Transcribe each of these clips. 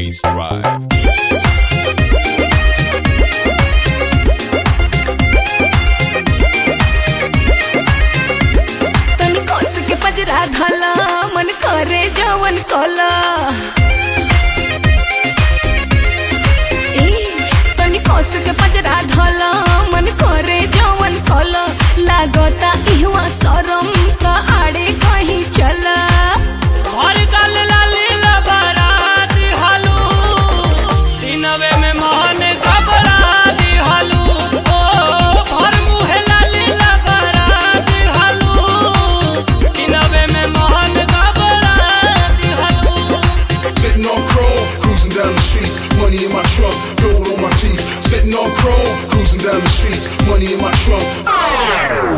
bass drive. तनी कस के पजरा धला मन करे जवन कला ए, तनी कस के पजरा धला मन करे जवन कला लागता इहवा शरम का आड़े कहीं चला हर गल लाली लबरात हालू दिनवे में मोहन घबरात हालू ओ भर मुहे लाली लबरात हालू दिनवे में मोहन घबरात हालू Sitting on chrome, cruising down the streets, money in my trunk, gold on my teeth. Sitting on chrome, cruising down the streets, money in my trunk.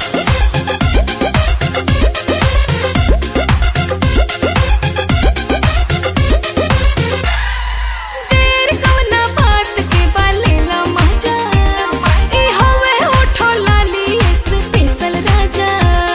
तेर कवना बात के बालेला मजा ई हवे होठो लाली स्पेशल राजा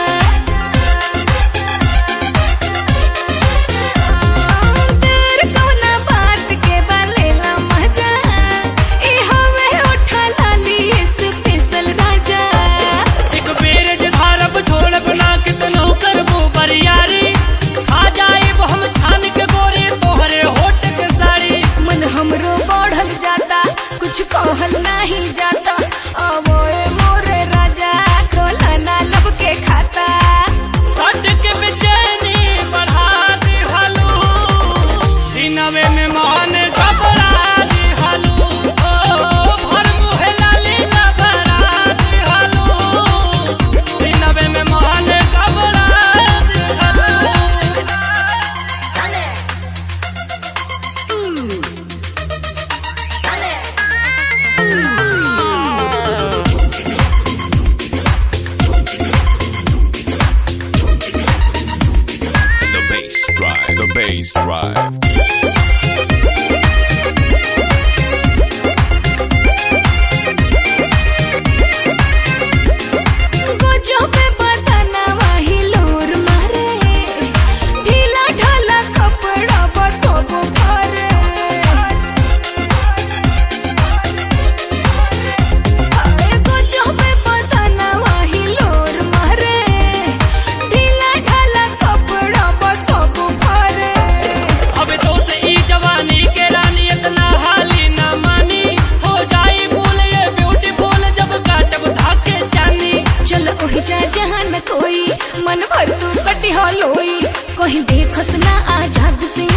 तेर कवना बात के बालेला मजा ई हवे होठो लाली स्पेशल राजा एक बेर जे धारब छोड़ब ना कितनो करबो बरियारी खा जाइब हम छान के गोरे तोहरे होठ के साड़ी मन हमरो बढ़ल जाता कुछ कहल नहीं जाता अब ए मोरे राजा खोला ना लब के खाता सट के बेचैनी बढ़ा दे हालू दिनवे में मान घबरा दे हालू ओ भर मुहे लाली लबरा दे हालू दिनवे में मान घबरा दे हालू Dale. Mm. Dale. The bass drive. The bass drive. गोजो पे बदना वही लोर मारे ढीला ढाला कपड़ा बतोबो करे अरे गोजो पे बदना वही लोर मारे ढीला ढाला कपड़ा बतोबो करे अब तो से ई जवानी के रानी इतना हाली ना मानी हो जाई भूल ये ब्यूटीफुल जब काटब धाके जानी चल ओही जा जहाँ न कोई मन भर तू कटी हलोई कहीं देखस ना आजाद से